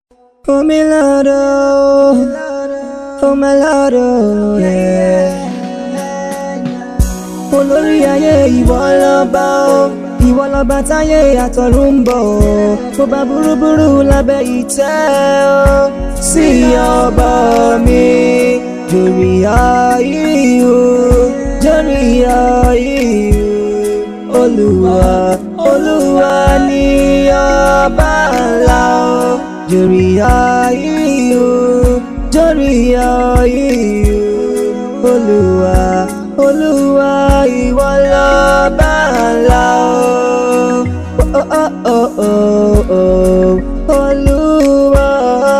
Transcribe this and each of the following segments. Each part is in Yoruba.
Fomilado, Fomilado, yeah. Olórí ayé ìwọ lọ́ba o, ìwọ lọ́ba táyé àtọ̀run ń bọ̀ o. Mo bá burúburú lábẹ́ ìtẹ́ o, sí ọba mi. Jórí ayé o, jórí ayé o. Olúwa, Olúwa ni ọba ńlá o. Jórí ayé o, jórí ayé o. Olúwa, Olúwa ìwọ lọ́ba ńlá o. Oh, oh, oh, oh, oh. Olúwa,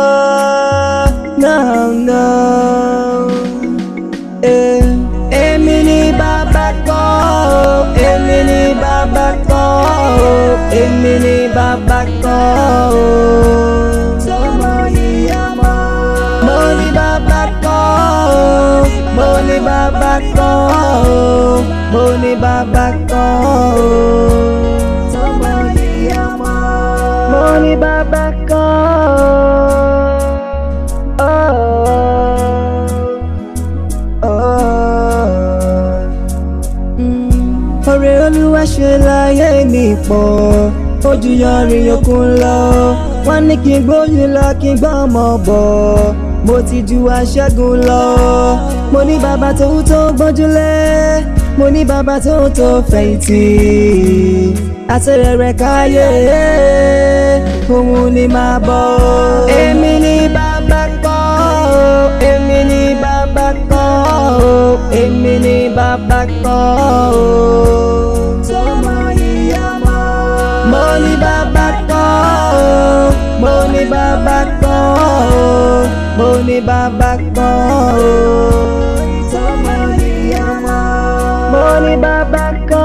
now, now. Eh, Èmi ni bàbá kọ́ o, èmi ni bàbá kọ́ o, èmi ni bàbá kọ́ o. Sọmọ ìyá mọ́. Mo ní bàbá kọ́ o, mo ní bàbá kọ́ o, mo ní bàbá kọ́ o. Sọmọ ìyá mọ́. Mo ní bàbá kọ́ o. Ọ̀rẹ́ olúwa ṣe láyé mi pọ̀ ojú yọrin yòókùn lọ wọ́n ní kí n gbóyún lọ kí n gbọ́ ọmọ bọ̀ mo ti ju aṣẹ́gun lọ mo ní bàbá tó tó gbójúlé mo ní bàbá tó tó fẹ̀yìntì àtẹ̀rẹ̀rẹ̀ káyé òun ni máa bọ̀ èmi ni bàbá kọ́ èmi ni bàbá kọ́ èmi ni bàbá kọ́ sọmọ ìyá mọ́. mo ní bàbá kọ́ mo ní bàbá kọ́ mo ní bàbá kọ́ sọmọ ìyá mọ́. mo ní bàbá kọ́.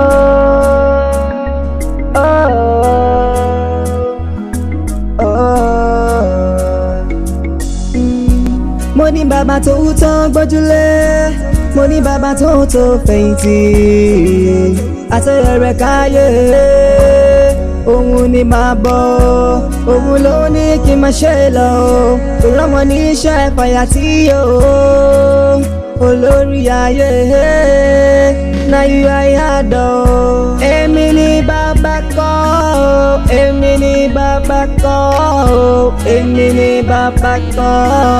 mo ní bàbá tó tán gbójúlé mo ní bàbá tó tó fẹ̀yìntì àtẹ̀rẹ̀ káyé òun ni máa bọ̀ òun ló ní kí n máa ṣe lọ kò rọ́mọ ní iṣẹ́ fàyà tí yóò olórí ayé náà yú ayé àdọ̀ èmi ni bàbá kọ́ èmi ni bàbá kọ́ èmi ni bàbá kọ́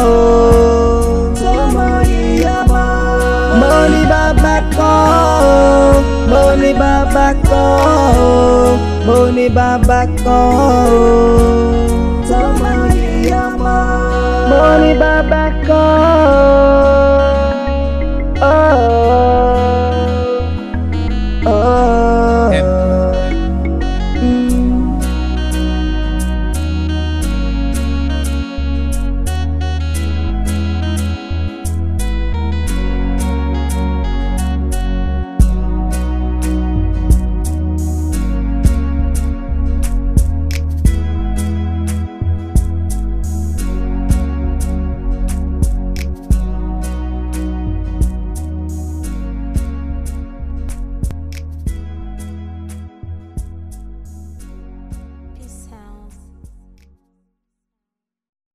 sọmọ ìyá mọ́. mo ní bàbá kọ́ mo ní bàbá kọ́ mo ní bàbá kọ́ sọmọ ìyá mọ́. mo ní bàbá